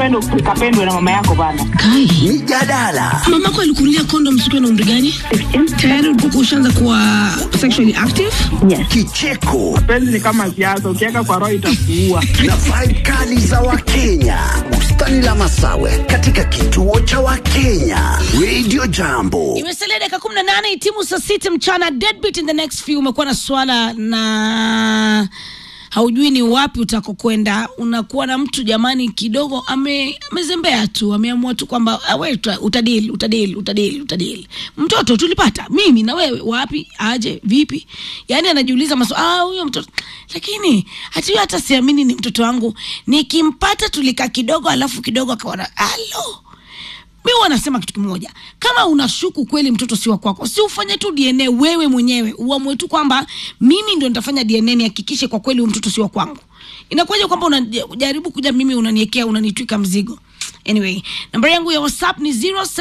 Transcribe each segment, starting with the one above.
uende ukapendwe na mama yako bana. Kai, Mijadala, mamako alikunulia kondom siku na umri gani? Tayari ulikuwa ushaanza kuwa sexually active? kicheko Penzi ni kama siasa, ukiweka kwa roho itakuua. na vibe kali za Wakenya. Bustani la Masawe katika kituo cha Wakenya. Radio Jambo. Imesalia dakika kumi na nane timu saa sita mchana. Deadbeat in the next few. Umekuwa na swala na haujui ni wapi utakokwenda. Unakuwa na mtu jamani, kidogo ame, amezembea tu, ameamua tu kwamba "Ah, we uta- utadili utadili utadili utadili. Mtoto tulipata mimi na wewe, wapi aje vipi? Yani anajiuliza maswali, ah, huyo mtoto lakini hata huyo hata siamini ni mtoto wangu, nikimpata tulikaa kidogo, alafu kidogo akaona alo mi wanasema kitu kimoja kama unashuku kweli mtoto si wa kwako si ufanye tu dna wewe mwenyewe uamue tu kwamba mimi ndio nitafanya dna nihakikishe kwa kweli huyu mtoto si wa kwangu inakuwaje kwamba unajaribu kuja mimi unaniekea unanitwika mzigo anyway nambari yangu ya whatsapp ni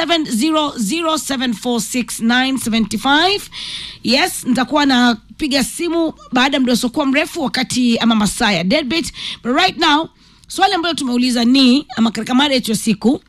0700746975 yes nitakuwa napiga simu baada ya muda usiokuwa mrefu wakati ama masaa ya deadbeat but right now swali ambayo tumeuliza ni ama katika mada yetu ya siku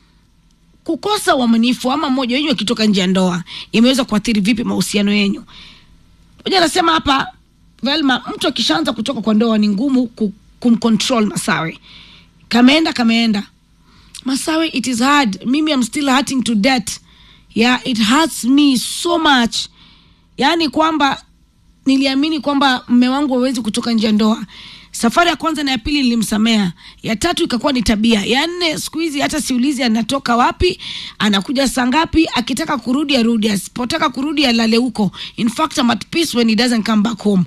kukosa uaminifu ama mmoja wenyu akitoka nje ya ndoa imeweza kuathiri vipi mahusiano yenyu moja anasema hapa velma mtu akishaanza kutoka kwa ndoa ni ngumu ku, kumcontrol masawe kameenda kameenda masawe it is hard mimi am still hurting to death yeah it hurts me so much yaani kwamba niliamini kwamba mme wangu hawezi kutoka nje ya ndoa safari ya kwanza na ya pili nilimsamea ya tatu ikakuwa ni tabia ya nne siku hizi hata siulizi anatoka wapi anakuja saa ngapi akitaka kurudi arudi asipotaka kurudi alale huko in fact I'm at peace when he doesn't come back home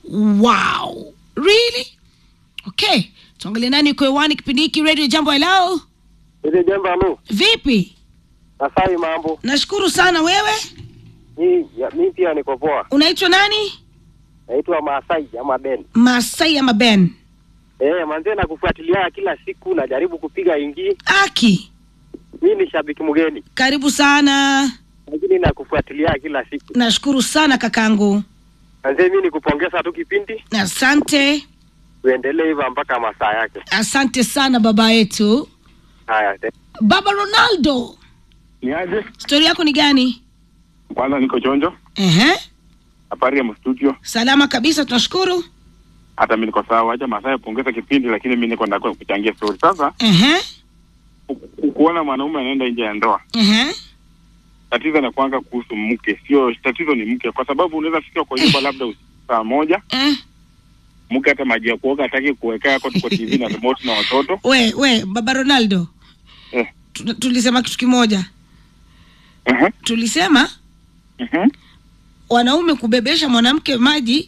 wow really okay tuangalie nani uko hewani kipindi hiki radio jambo hello Ile jambo alo, vipi Masai mambo. nashukuru sana wewe Ni ya, mi pia niko poa. unaitwa nani Naitwa Masai ama Ben. masai ama ben Eh, manze nakufuatilia kila siku najaribu kupiga ingi. aki Mi ni shabiki mgeni. karibu sana Lakini nakufuatilia kila siku. nashukuru sana kakangu Manze mi nikupongeza tu kipindi. asante Uendelee hivyo mpaka masaa yake. asante sana baba yetu Haya. te- baba ronaldo Ni aje? stori yako ni gani Kwanza niko chonjo, Ehe. habari ya mstudio, salama kabisa tunashukuru hata mi niko sawa. Acha Masai pongeza kipindi, lakini mi niko ndako kuchangia story. Sasa Ehe. ku- kuona mwanaume anaenda nje ya ndoa, Ehe. tatizo na kwanza kuhusu mke, sio tatizo ni mke, kwa sababu unaweza fika kwa nyumba labda usiku saa moja, Eh. mke hata maji ya kuoga hataki kuwekea yako, tuko TV na remote na watoto we we baba ronaldo eh. tu- tulisema kitu kimoja uh-huh. tulisema uh-huh. wanaume kubebesha mwanamke maji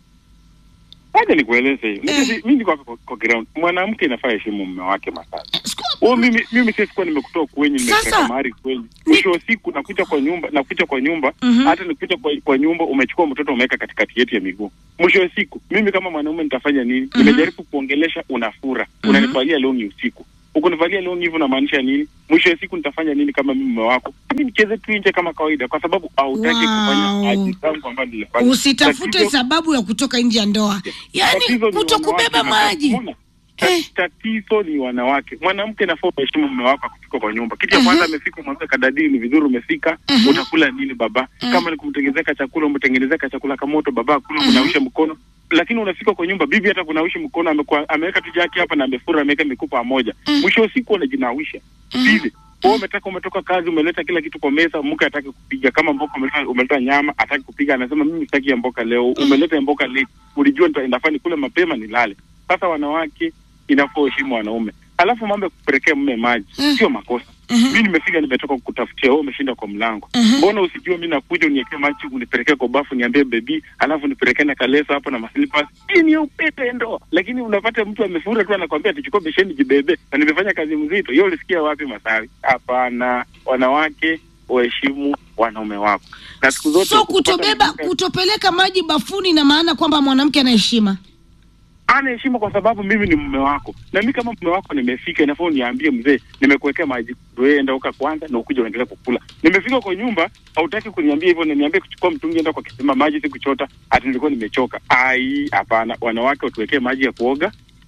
Acha nikueleze hivi, Eh. mi niko kwa, kwa ground. Mwanamke inafaa heshimu mume wake Masai. eh, siku- Oh, mimi mimi sikuwa nimekutoa kwenye Sasa- nimepeleka mahali kweli. Mwisho wa siku nakuja kwa nyumba nakuja kwa nyumba Mhm. hata nikuja kwa, kwa nyumba umechukua mtoto umeweka katikati yetu ya miguu. Mwisho wa siku mimi kama mwanaume nitafanya nini? Nimejaribu kuongelesha unafura. Unanivalia longi usiku. Ukunivalia longi hivyo unamaanisha nini? Mwisho wa siku nitafanya nini kama mimi mume wako? Mimi nicheze tu nje kama kawaida kwa sababu hautaki Wow. kufanya haji zangu ambazo nilifanya. usitafute Tatizo- sababu ya kutoka nje ya ndoa yaani Tatizo ni kuto wanawake kubeba na- maji Umeona? Ta- Eh. Tatizo ni wanawake. Mwanamke nafaa uheshimu mume wako akifika kwa nyumba. Kitu ya Mhm. kwanza amefika, mwanzo kadadii ni vizuri umefika, Mhm. utakula nini baba? Kama ni kumtengenezea chakula, umtengenezea chakula kamoto baba, kula kunawisha mkono. Lakini unafika kwa nyumba, bibi hata kunawisha mkono amekuwa ameweka tu jaki hapa na amefura ameweka mikupa moja. Mwisho wa siku unajinawisha. Bibi, wewe umetaka umetoka kazi umeleta kila kitu kwa meza, mke hataki kupiga. Kama mboka umeleta, umeleta nyama hataki kupiga, anasema mimi sitaki ya mboka leo. Umeleta ya mboka late, ulijua nita- inafaa nikule mapema nilale. Sasa wanawake inafaa uheshimu wanaume, alafu mambo ya kupelekea mume maji Mm. sio makosa. Mhm. Mi nimefika nimetoka kukutafutia, wewe umeshinda kwa mlango. Mhm. Mbona usijue mi nakuja uniekee maji unipelekee kwa bafu niambie bebi, alafu nipelekee na kaleso hapo na maslippers. Hii ni ya upete ndoa, lakini unapata mtu amefura tu anakwambia atichukua besheni jibebe, na nimefanya kazi mzito. Hiyo ulisikia wapi Masawi? Hapana, wanawake waheshimu wanaume wako, na siku zote so ukipata kutobeba mwanamke- kutopeleka maji bafuni na maana kwamba mwanamke ana heshima ana heshima kwa sababu mimi ni mume wako, na mimi kama mume wako nimefika, inafaa uniambie mzee, nimekuwekea maji, wewe enda uka kwanza na ukuja uendelee kukula. Nimefika kwa nyumba, hautaki kuniambia hivyo, na niambie kuchukua mtungi, enda kwa kisima maji, si kuchota, ati nilikuwa nimechoka. Ai, hapana, wanawake watuwekee maji ya kuoga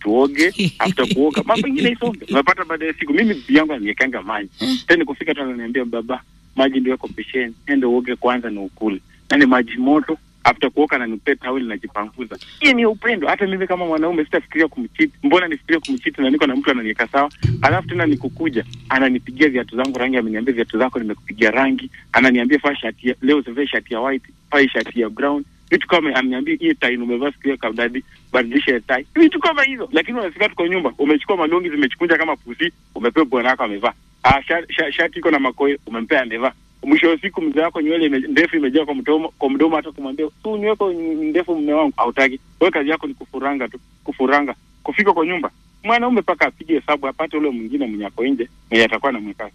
tuoge after kuoga mambo ingine isonge unapata baada ya siku mimi bibi yangu aniekanga maji tena kufika tu ananiambia baba maji ndio yako pesheni ende uoge kwanza na ukule na ni maji moto after kuoka nanipea taweli najipanguza hiyo ni upendo hata mimi kama mwanaume sitafikiria kumchiti mbona nifikiria kumchiti na niko na mtu ananiweka sawa alafu tena nikukuja ananipigia viatu zangu rangi ameniambia viatu zako nimekupigia rangi ananiambia faa shati ya, leo usivae shati ya white faa shati ya brown vitu kama ameniambia hiyo tai umevaa siku hiyo kabdadi badilisha ya tai vitu kama hizo lakini unafika tuko nyumba umechukua malongi zimechikunja kama pusi umepewa bwana wako amevaa ah shati, shati iko na makoe umempea amevaa mwisho wa siku mzee wako nywele ime, ndefu imejaa kwa mdomo kwa mdomo hata kumwambia tu nyweko ndefu mme wangu hautaki wewe kazi yako ni kufuranga tu kufuranga kufika kwa nyumba mwanaume mpaka apige hesabu apate ule mwingine mwenye ako nje mwenye atakuwa namweka